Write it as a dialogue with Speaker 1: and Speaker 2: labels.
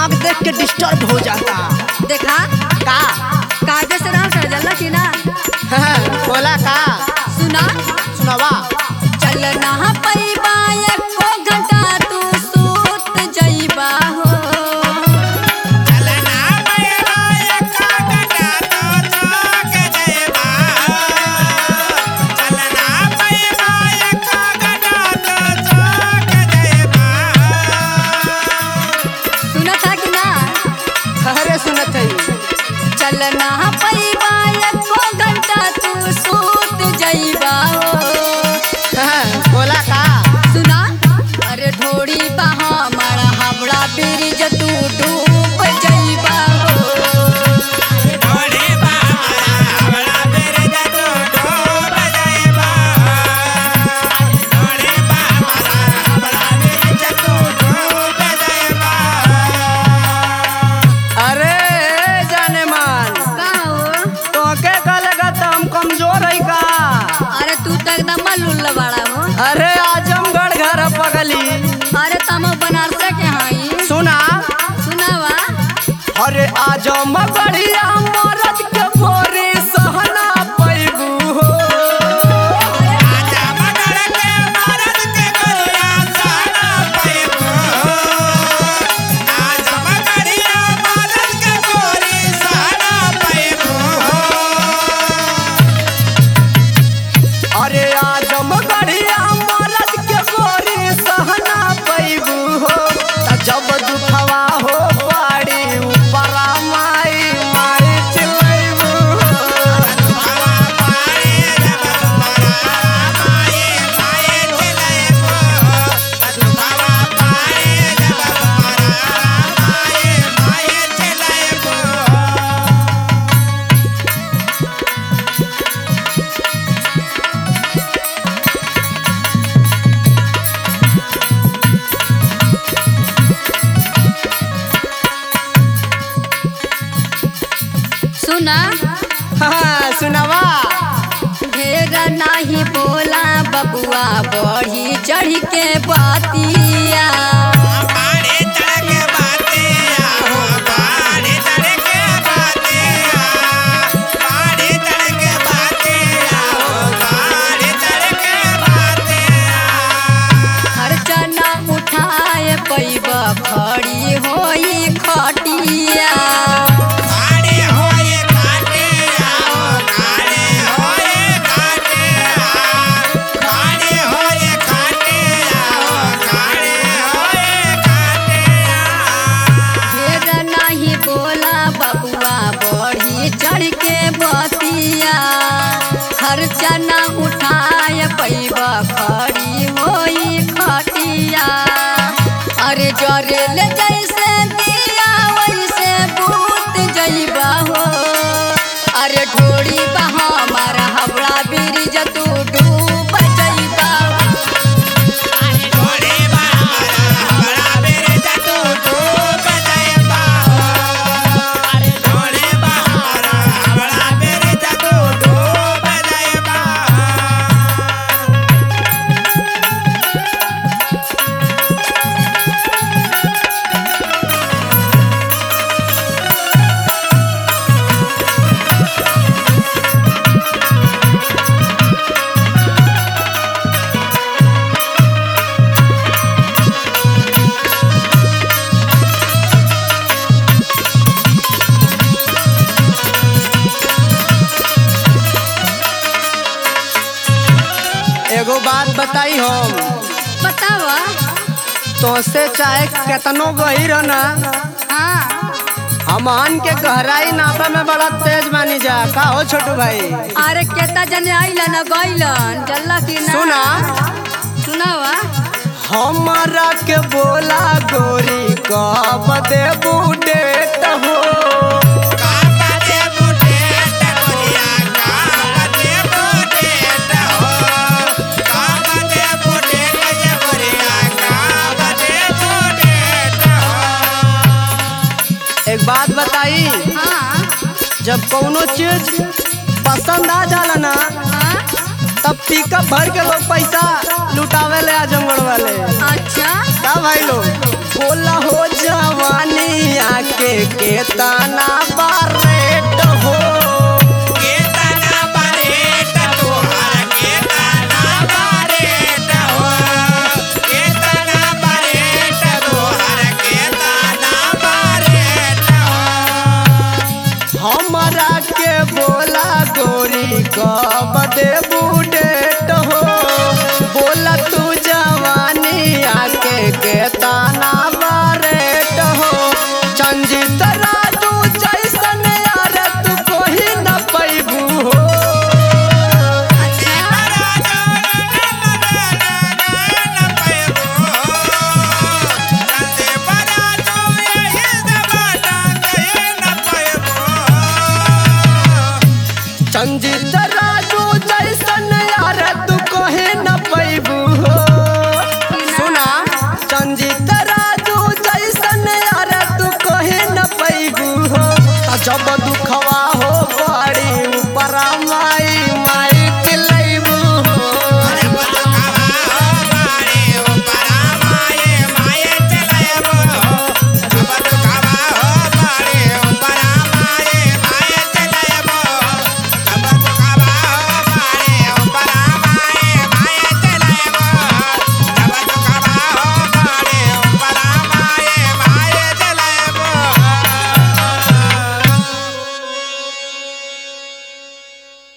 Speaker 1: दिमाग देख के डिस्टर्ब हो जाता
Speaker 2: देखा
Speaker 1: का
Speaker 2: कायदे से रहा कर जल्ला की ना
Speaker 1: बोला का
Speaker 2: सुना
Speaker 1: सुनावा
Speaker 2: चल ना पैबा एको घंटा तू सूत जइबा हो सुना था कि ना
Speaker 1: अरे सुनत है
Speaker 2: चल ना पैबा एको घंटा तू सूत जइबा हो
Speaker 1: बोला का
Speaker 2: सुना अरे ढोड़ी बहा मारा हमरा ब्रिज तू डूब जइबा हो
Speaker 1: अरे जाने मन
Speaker 2: का हो
Speaker 1: तो के कलेगा तो हम कमजोर है का
Speaker 2: अरे तू तो एकदम मलुल्ल बड़ा हो
Speaker 1: अरे आजमगढ़ घर पगली
Speaker 2: अरे तम बनारस के हई
Speaker 1: सुना
Speaker 2: सुनावा
Speaker 1: अरे आजमगढ़िया मरद के भोरे सहना पैबू हो अरे आजमगढ़िया मरद के भोरे सहना पैबू हो त जब दुखवा हो पाड़ी ऊपरा माई माई चिलैबू हो
Speaker 2: सुना
Speaker 1: हाँ, सुनावा
Speaker 2: ढेर नाही बोला बबुआ बढ़ी चढ़ के बातिया खर्चा ना उठाए पैब खड़ी होई खटिया ढेर नाही बोला बबुआ बढ़ी चढ़ के बतिया खर्चा ना उठाए पैब खड़ी होई खटिया अरे जरे ले जैसे दिया वैसे बूत जइबा हो अरे ढोड़ी बहा मारा हवड़ा ब्रिज तू डूब जइबा
Speaker 1: एगो बात बताई हम
Speaker 2: बतावा
Speaker 1: तोसे चाहे केतनो गहिर ना
Speaker 2: हाँ
Speaker 1: हमन के गहराई नापे में बड़ा तेज मानी जा का हो छोटू भाई
Speaker 2: अरे केता जने आइलन गइलन जल्ला की ना
Speaker 1: सुना
Speaker 2: सुनावा
Speaker 1: हमारा के बोला गोरी कब देबू डेट हो एक बात बताई
Speaker 2: हाँ
Speaker 1: जब कौनो चीज पसंद आ जाला ना
Speaker 2: हाँ
Speaker 1: तब पिकअप भर के लोग पैसा लुटावे ले आजमगढ़ वाले
Speaker 2: अच्छा
Speaker 1: का भाई लोग बोला हो जवानी आके केतना बारेट हो
Speaker 3: केतना बरेट तोहर केतना बरेट हो केतना बरेट तोहर केतना बरेट हो
Speaker 1: हमरा के बोला गोरी कब देबू डेट हो बोला तू जवानी आके केतना बारेट हो चंजित राजू जैसन यार तू कोही न पैबू हो चंजित